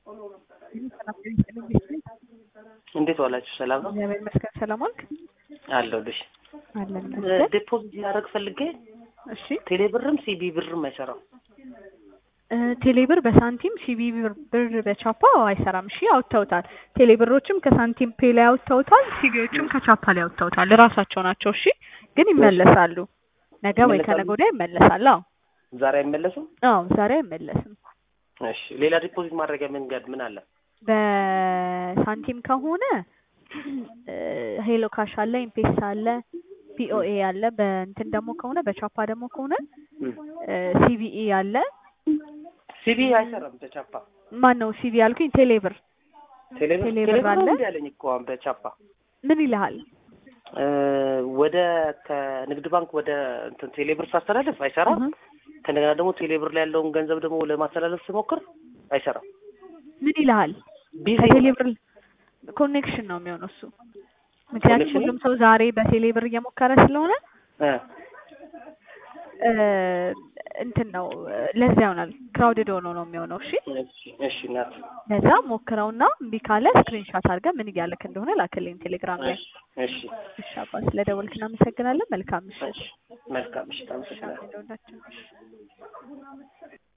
እንዴት ዋላችሁ? ሰላም ነው? እግዚአብሔር ይመስገን። ሰላም ዋልክ? አለሁልሽ። አለን ይመስገን። ዴፖዚት ያደረግ ፈልጌ እሺ ቴሌ ብርም ሲቢ ብርም አይሰራም። እ ቴሌ ብር በሳንቲም ሲቢ ብር ብር በቻፓ አይሰራም። እሺ አውጥተውታል። ቴሌ ብሮችም ከሳንቲም ፔ ላይ አውጥተውታል። ሲቢዎችም ከቻፓ ላይ አውጥተውታል። እራሳቸው ናቸው። እሺ ግን ይመለሳሉ። ነገ ወይ ይመለሳሉ? ከነገ ወዲያ ይመለሳል። አዎ ዛሬ አይመለስም? አዎ ዛሬ አይመለስም። እሺ ሌላ ዲፖዚት ማድረጊያ መንገድ ምን አለ? በሳንቲም ከሆነ እ ሄሎ ካሽ አለ፣ ኢምፔሳ አለ፣ ፒኦኤ አለ። በእንትን ደግሞ ከሆነ በቻፓ ደግሞ ከሆነ እም። እ ሲቢኢ አለ። ሲቢ አይሰራም በቻፓ ማን ነው ሲቢ ያልኩኝ? ቴሌ ብር ቴሌ ብር ቴሌ ቴሌ ብር ብር አለ? እንዲ ያለኝ እኮ አሁን በቻፓ ምን ይልሃል? እ ወደ ከንግድ ባንክ ወደ እንትን ቴሌ ብር ሳስተላልፍ አይሰራም። እህ ከእንደገና ደግሞ ቴሌ ብር ላይ ያለውን ገንዘብ ደግሞ ለማስተላለፍ ስሞክር አይሰራም። ምን ይልሃል? ቢዚ ከቴሌ ብር ኮኔክሽን ነው የሚሆነው እሱ። ምክንያቱም ኮኔክሽን ሁሉም ሰው ዛሬ በቴሌ ብር እየሞከረ ስለሆነ እ እ እንትን ነው ለዛ ይሆናል ክራውድድ ሆኖ ነው የሚሆነው። እሺ እሺ እሺ እናት ለዛ ሞክረውና እምቢ ካለ ስክሪንሻት አድርገህ ምን እያለክ እንደሆነ ላክልኝ ቴሌግራም ላይ። እሺ እሺ እሺ አባ ስለደወልክ እናመሰግናለን። መልካም ምሽት። እሺ መልካም እሺ እሺ አመሰግናለሁ። ለሁላችንም እሺ